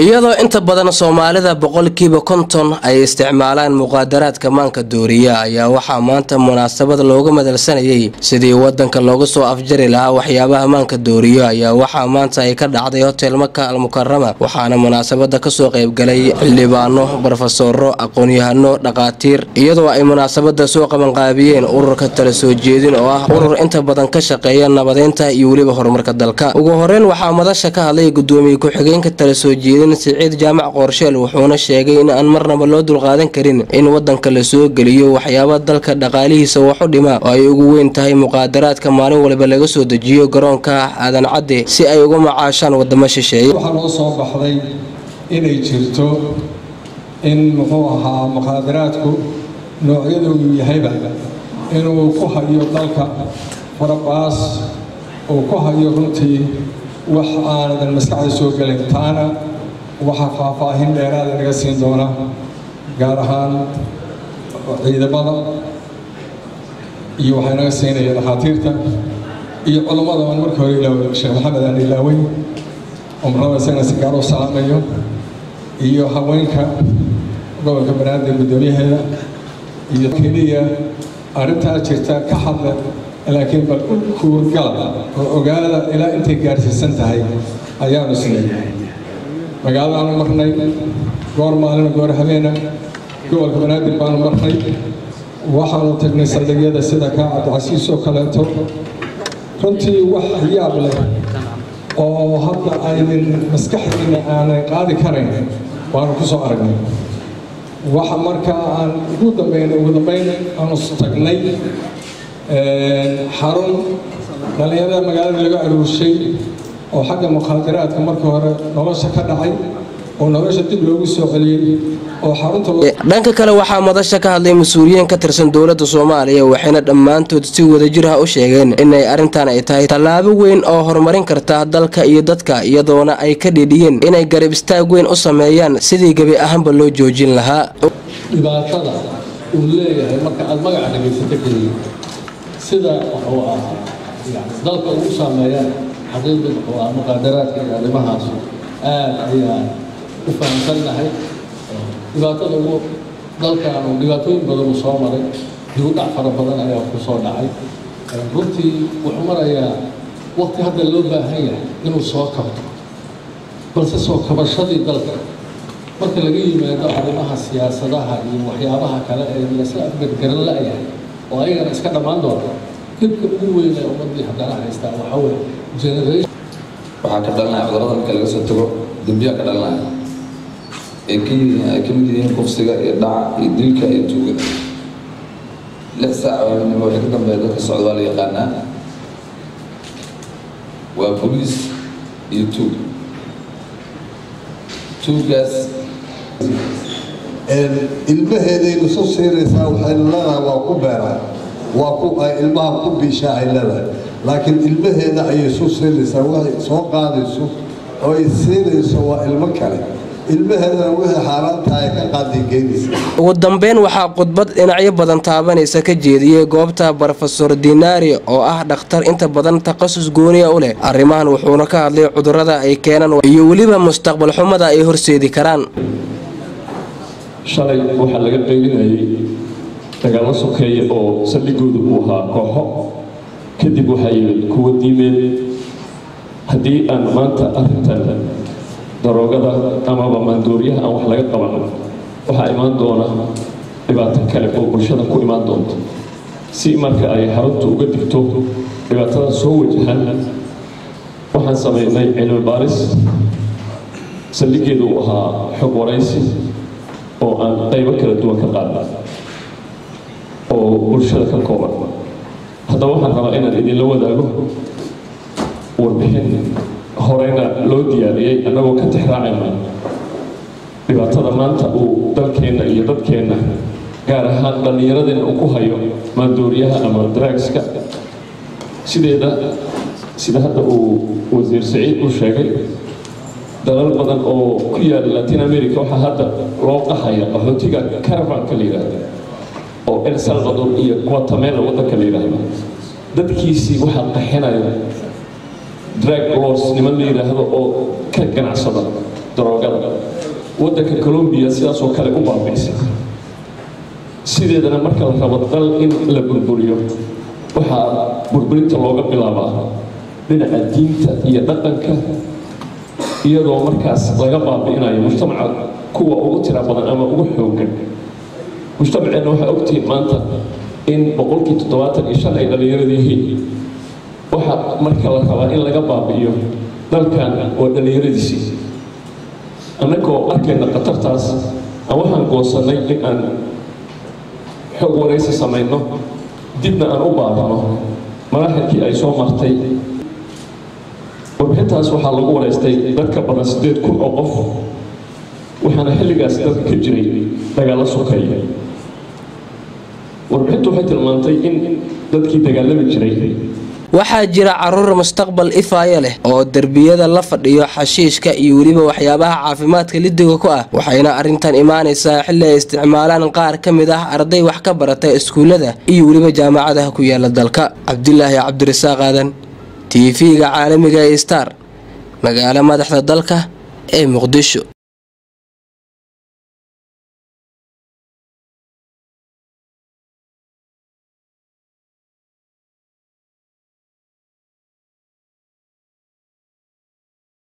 iyadoo inta badan soomaalida boqolkiiba konton ay isticmaalaan muqaadaraadka maanka dooriya ayaa waxaa maanta munaasabad looga madalsanayay sidii wadanka looga soo afjari lahaa waxyaabaha maanka dooriyo ayaa waxaa maanta ay ka dhacday hotel maka almukarama waxaana munaasabada kasoo qaybgalay xildhibaano barofesoro aqoon-yahano dhaqaatiir iyadoo ay munaasabada soo qabanqaabiyeen ururka tala soo jeedin oo ah urur inta badan ka shaqeeya nabadeynta iyo weliba horumarka dalka ugu horeyn waxaa madasha ka hadlay gudoomiye ku-xigeenka tala soo jeedin siciid jaamac qoorsheel wuxuuna sheegay in aan marnaba loo dulqaadan karin in wadanka la soo geliyo waxyaaba dalka dhaqaalihiisa wax u dhima oo ay ugu weyn tahay muqaadaraadka maalin waliba laga soo dejiyo garoonka aadan cadde si ay uga macaashaan wadamo shisheeye waxaa noo soo baxday inay jirto in muxuu ahaa muqaadaraadku noocyadoodu yahayba inuu ku hayo dalka farabaas uu ku hayo runtii wax aanadan maskaxda soo gelin taana waxaa faahfaahin dheeraada naga siin doona gaar ahaan ciidamada iyo waxaa naga siinaya dhakhaatiirta iyo culammada aan marka hore ilaawo sheekh maxamed aan ilaawey umrada isagana si gaar u salaamayo iyo haweenka gobolka banaadir guddoomiyaheeda iyo keliya arrintaa jirta ka hadla laakiin bal u kuurgala oo ogaada ilaa intay gaarsiisan tahay ayaanu sinay magaaladaanu marnay goor maalina goor habeena gobolka banaadir baanu marnay waxaanu tagnay saldhigyada sida kaa cabdicasiis oo kaleeto runtii wax yaab leh oo hadda aynan maskaxdiina aanay qaadi karayn waanu ku soo aragnay waxa markaa aan ugu dambayn ugu dambayn aanu tagnay xarun dhallinyarada magaalada laga aruurshay oo xagga mukhaadaraadka marka hore nolosha ka dhacay oo nolosha dib loogu soo celiyey oo xarunta dhanka kale waxaa madasha ka hadlay mas-uuliyiin ka tirsan dowladda soomaaliya waxayna dhammaantood si wadajir ah u sheegeen inay arrintan ay tahay tallaabo weyn oo horumarin karta dalka iyo dadka iyadoona ay ka dhidhiyeen inay garab istaag weyn u sameeyaan sidii gebi ahaanba loo joojin lahaa dhibaatada uu leeyahay marka aada magaca dhegaysato keliya sida wuxuu ahaa dalka ugu saameeyaan xaqiiqda wuxuu ahaa muqaadaraadka iyo arrimahaas aad ayaan u fahamsannahay dhibaatada ugu dalkaanu dhibaatooyin badan uu soo maray dibudhac fara badan ayaa ku soo dhacay runtii wuxuu marayaa waqti hadda loo baahan yahay inuu soo kabto balse soo kabashadii dalka marka laga yimaado arrimaha siyaasadaha iyo waxyaabaha kale ee lasla afgargaran la-yahay oo ayagana iska dhammaan doona dhibka ugu weyn ee ummaddii haddana haystaa waxaa weye generation waxaa ka dhalanaya cudurrada marka laga soo tago dembiyaa ka dhalanaya ay ka yihiin ay ka mid yihiin kufsiga iyo dhaca iyo dilka iyo tuugada lix saac waaminimo wixii ka dambeeya dadka socda waa la yaqaanaa waa boliis iyo tuug tuugaas ilmaheedaynu su siinaysaa waxaynu leedahay waa ku beeraa waa ku ay ilmaha ku biishaa ay leedahay laakiin ilmaheeda ayay su siinaysaa waxay soo qaadayso oo ay siinayso waa ilmo kale ilmaheedana wixii xaaraantaha ay ka qaadigeynaysa ugu dambeyn waxaa khudbad dhinacyo badan taabanaysa ka jeediyey goobta brofesor dinaari oo ah dhakhtar inta badan takhasus gooniya u leh arrimahan wuxuuna ka hadlay cudurrada ay keenaan iyo weliba mustaqbal xumada ay horseedi karaan shalay waxaa laga qaybinayay dagaallo sokeeye oo saldhigoodu uu ahaa kooxo kadib waxaa yimid kuwa diimeed haddii aan maanta arrintan daroogada amaba maandooriyaha aan wax laga qaban waxaa imaan doona dhibaato kale oo bulshada ku imaan doonto si marka ay xaruntu uga digto dhibaatada soo wajahan waxaan samaynay cilmi baaris saldhigeedu uu ahaa xog waraysi oo aan qaybo kala duwan ka qaadna oo bulshada ka kooban haddaba waxaan rabaa inaan idinla wadaago warbixin horeyna loo diyaariyey annagoo ka tixraacayna dhibaatada maanta uu dalkeenna iyo dadkeenna gaar ahaan dhallinyaradeenna uu ku hayo maandooriyaha ama dragska sideeda sida hadda uu wasiir saciid u sheegay dalal badan oo ku yaala latin america waxaa hadda loo qahaya qaxootiga caravanka la yidhaahdo oo el salvador iyo guatemala waddanka la yidhaahdo dadkiisii waxaa qaxinaya drag lords niman la yidhaahdo oo ka ganacsada daroogada waddanka colombiya sidaasoo kale u baabiisay sideedana marka la rabo dal in la burburiyo waxaa burburinta looga bilaabaa dhinaca diinta iyo dhaqanka iyadoo markaas laga baabi'inayo mujtamaca kuwa ugu tira badan ama ugu xoogan mujtamaceenna waxaa ogtihiin maanta in boqolkii toddobaatan iyo shan ay dhallinyarada yihiin waxaa marka la rabaa in laga baabi'iyo dalkan waa dhallinyaradiisii annagoo arkayna khatartaas aan waxaan goosannay in aan xoog waraysi samayno dibna aan u baarano maraaxilkii ay soo martay warbixintaas waxaa lagu waraystay dad ka badan siddeed kun oo qof waxaana xilligaas dalka ka jiray dagaalla sokaya warbixintu waxay tilmaantay in dadkii dagaalami jiray waxaa jira caruur mustaqbal ifaaya leh oo derbiyada la fadhiyo xashiishka iyo weliba waxyaabaha caafimaadka lidiga ku ah waxayna arrintan imaanaysaa xilli ay isticmaalaan qaar ka mid ah arday wax ka barata iskuullada iyo weliba jaamacadaha ku yaala dalka cabdilaahi cabdirasaaq aadan t v-ga caalamiga ee star magaalo madaxda dalka ee muqdisho